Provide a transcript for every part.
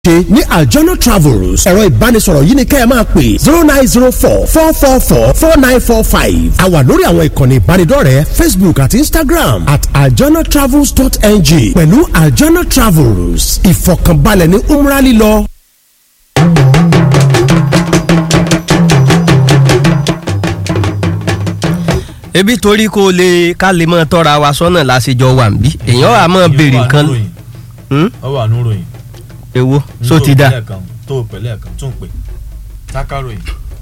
ṣe ní àjọlọ travels ẹ̀rọ ìbánisọ̀rọ̀ yìí ni kẹ́ ẹ máa pè zero nine zero four four four four four nine four five a wà lórí àwọn ìkànnì ìbánidọ́rẹ̀ẹ́ facebook àti instagram at àjọlọ travels dot ng pẹ̀lú àjọlọ travels ìfọ̀kànbalẹ̀ ní umrah lílọ. ebi torí kó lè ká lè mọ tọ́ra wa sọ́nà lásìjọ wà ń bí èèyàn á mọ béèrè nǹkan ọ wà nù ròyìn. èwo so ti da. tó o pẹ̀lẹ́ kan tó ń pè tákàròyìn.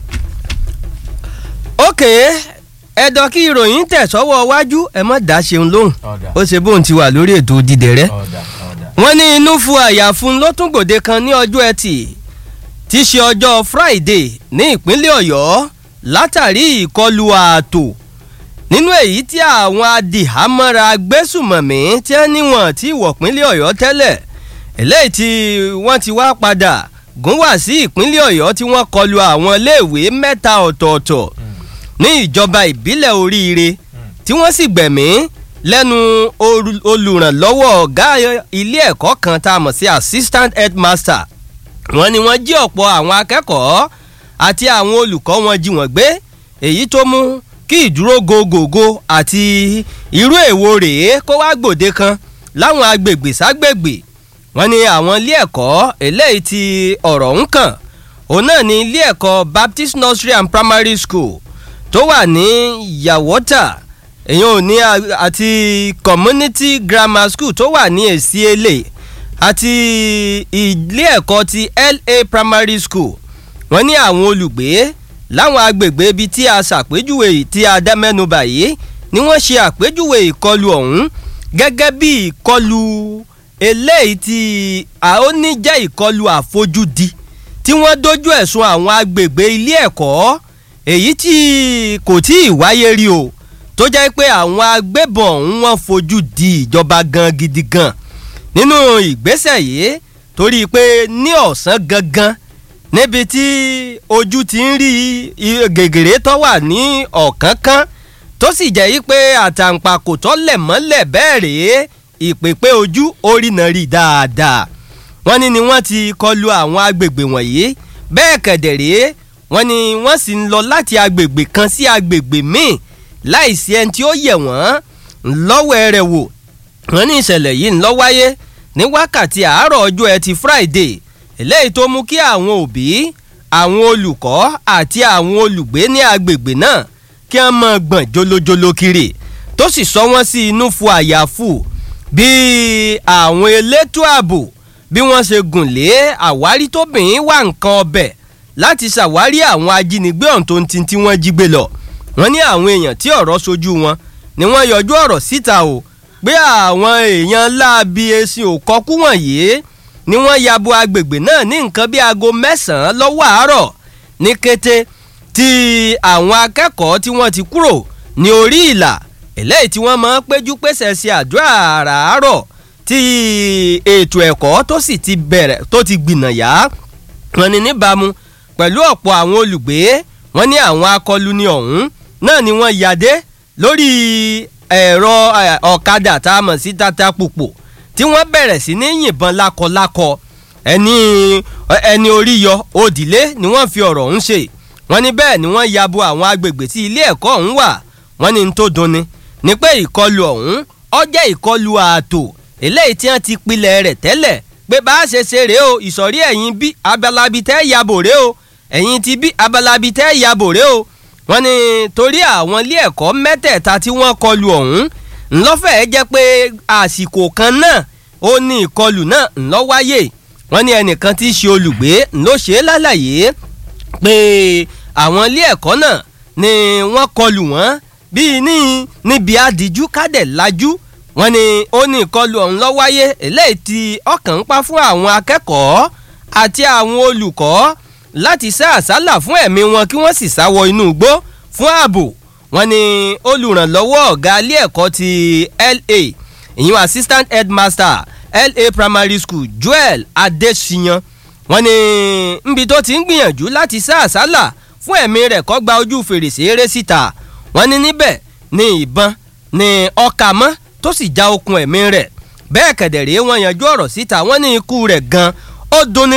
ok ẹ̀dọ̀ kí ìròyìn tẹ̀ sọ́wọ́ wájú ẹ mọ̀ dá ṣeun lóhùn ọ̀dà ó ṣe bóun ti wà lórí ètò dídẹ̀rẹ́ ọ̀dà ọ̀dà. wọ́n ní inú fu àyà fún ló tún gbòde kan ní ọjọ́ ẹtì tí í ṣe ọjọ́ friday ní ìpínlẹ̀ ọ̀yọ́ látàrí ìkọlù ààtò nínú èyí tí àwọn adìhámọ́ra gbésùmọ̀mí tí wọ́n níwọ̀n tí ìwọ̀pínlẹ̀ ọ̀yọ́ tẹ́lẹ̀ eléyìí tí wọ́n ti wá padà gún wá sí ìpínlẹ̀ ọ̀yọ́ tí wọ́n kọlu àwọn iléèwé mẹ́ta ọ̀tọ̀ọ̀tọ̀ ní ìjọba ìbílẹ̀ oríire tí wọ́n sì gbẹ̀mí lẹ́nu oru- olùrànlọ́wọ́ ọ̀gá ilé ẹ̀kọ́ kan tá a mọ̀ sí assistant headmaster wọ́n ní wọ́n jí ọ̀pọ̀ àwọn akẹ́kọ̀ọ́ àti àwọn olùkọ́ wọn jí wọ́n gbé èyí tó mú kí ìdúró gògògò àti irú èwo rèé kó wá gbòde kan láwọn agbègbè ságbègbè wọ́n ní àwọn ilé ẹ̀kọ́ eléyìí tí ọ̀rọ̀ ń kàn òun náà ní ilé ẹ̀kọ́ baptist nursery and primary school tó wà ní yàwọ́tà èyàn ò ní a- àti community grammar school tó wà ní èsì èlé àti ilé ẹ̀kọ́ ti la primary school wọ́n ní àwọn olùgbé láwọn agbègbè ibi tí a ṣàpèjúwe tí a dá mẹ́nuba yìí ni wọ́n ṣe àpèjúwe ìkọlù ọ̀hún gẹ́gẹ́ bí ìkọlù eléyìí tí a ó ní jẹ́ ìkọlù àfojúdi tí wọ́n dojú ẹ̀sùn àwọn agbègbè ilé ẹ̀kọ́ èyí tí kò tí ì wáyé rí o tó jẹ́ pé àwọn agbébọn ọ̀hún wọ́n fojú di ìjọba gan gidi gan nínú ìgbésẹ̀ yìí torí pé ní ọ̀sán gangan níbi tí ojú ti ń rí i- gègèrè tó wà ní ọ̀kánkán tó sì jẹ́ yí pé àtàǹpàkò tó lẹ̀ mọ́lẹ̀ bẹ́ẹ̀ rèé ìpèpè ojú orí náà rí dáadáa wọ́n ní ni wọ́n ti kọlu àwọn agbègbè wọ̀nyí bẹ́ẹ̀ kẹ̀dẹ̀ rèé wọ́n ní wọ́n sì ń lọ láti agbègbè kan sí agbègbè míì láìsí ẹni tí ó yẹ̀ wọ́n lọ́wọ́ rẹ̀ wò wọ́n ní ìṣẹ̀lẹ̀ yìí ń lọ wáyé ní wákàtí àárọ̀ ọjọ́ ẹtì friday eléyìí tó mú kí àwọn òbí àwọn olùkọ́ àti àwọn olùgbé ní agbègbè náà kí wọ́n mọ̀ gbọ̀n jolojolo kiri tó sì sọ wọ́n sí inú fu àyàfù bí àwọn elétò ààbò bí wọ́n ṣe gùn lé àwárí tóbìnrin wà nǹkan ọbẹ̀ láti ṣàwárí àwọn ajínigbé ọ̀hún tó ń tin tí wọ́n jí gbé lọ wọ́n ní àwọn èèyàn tí ọ̀rọ̀ sojú wọn ni wọ́n yọjú ọ̀rọ̀ síta o pé àwọn èèyàn láabi esin òkọ́kú wọ̀nyí ni wọ́n ya bo agbègbè náà ní nǹkan bí aago mẹ́sàn-án lọ́wọ́ àárọ̀ ní kété tí àwọn akẹ́kọ̀ọ́ tí wọ́n ti kúrò ní orí ìlà eléyìí tí wọ́n máa ń péjú pèsè sí àdúrà àràárọ̀ tí ètò ẹ̀kọ́ tó sì ti bẹ̀rẹ̀ tó ti gbìnàyà wọn ni níbàámu pẹ̀lú ọ̀pọ̀ àwọn olùgbé wọn ní àwọn akọluni ọ̀hún náà ni wọ́n yàdé lórí ẹ̀rọ eh, ọ̀kadà tá a mọ̀ sí tata pòpò tí wọ́n bẹ̀rẹ̀ sí ní yìnbọn lákọlákọ ẹni ẹni orí yọ òdìlé ni wọ́n fi ọ̀rọ̀ ọ̀hún ṣe wọ́n ní bẹ́ẹ̀ ni wọ́n ya bo àwọn agbègbè tí ilé ẹ̀kọ́ ọ̀hún wà wọ́n ní n tó dunni ni pé ìkọlù ọ̀hún ó jẹ́ ìkọlù ààtò eléyìí tí wọ́n ti pilẹ̀ rẹ̀ tẹ́lẹ̀ pé bá a ṣe ṣe rèé o ìsọ̀rí ẹ̀yìn bí abalabi tẹ́ yabò rèé o ẹ̀yìn ti bí abalabi tẹ́ yabò rèé o wọ́n ní torí àwọn ilé ẹ̀kọ́ mẹ́tẹ̀ẹ̀ta tí wọ́n kọlù ọ̀hún ńlọ́fẹ̀ẹ́ jẹ́ pé àsìkò kan náà ó ní ìkọlù náà ńlọ wáyé wọ́n ní ẹnìkan tí í ṣe olùgbé ńlọ ṣe é lálàyé pé àwọn ilé ẹ̀kọ́ náà ni wọ́n kọlù wọ́n bíi ní níbi àdìjú kádẹ̀ lajú wọ́n ní ó ní ìkọlù ọ̀hún lọ wáyé eléyìí tí ọkàn ń pa fún àwọn akẹ́kọ̀ọ́ àti àwọn olùkọ́ láti sá àsálà fún ẹ̀mí wọn kí wọ́n sì sáwọ inú igbó fún ààbò wọ́n ní olùrànlọ́wọ́ ọ̀gá ilé ẹ̀kọ́ ti la ìyún assistant headmaster la primary school joel adesiyan wọ́n ní nbi tó ti ń gbìyànjú láti sá àsálà fún ẹ̀mí rẹ̀ kó gba ojú fèrèsé eré síta wọ́n ní níbẹ̀ ní ìbọn ní ọkà mọ́ tó sì já okùn ẹ̀mí rẹ̀ bẹ́ẹ̀ kẹ̀dẹ̀rẹ́ wọ́n yanjú ọ̀rọ̀ síta wọ́n ní ikú rẹ̀ gan ó dunni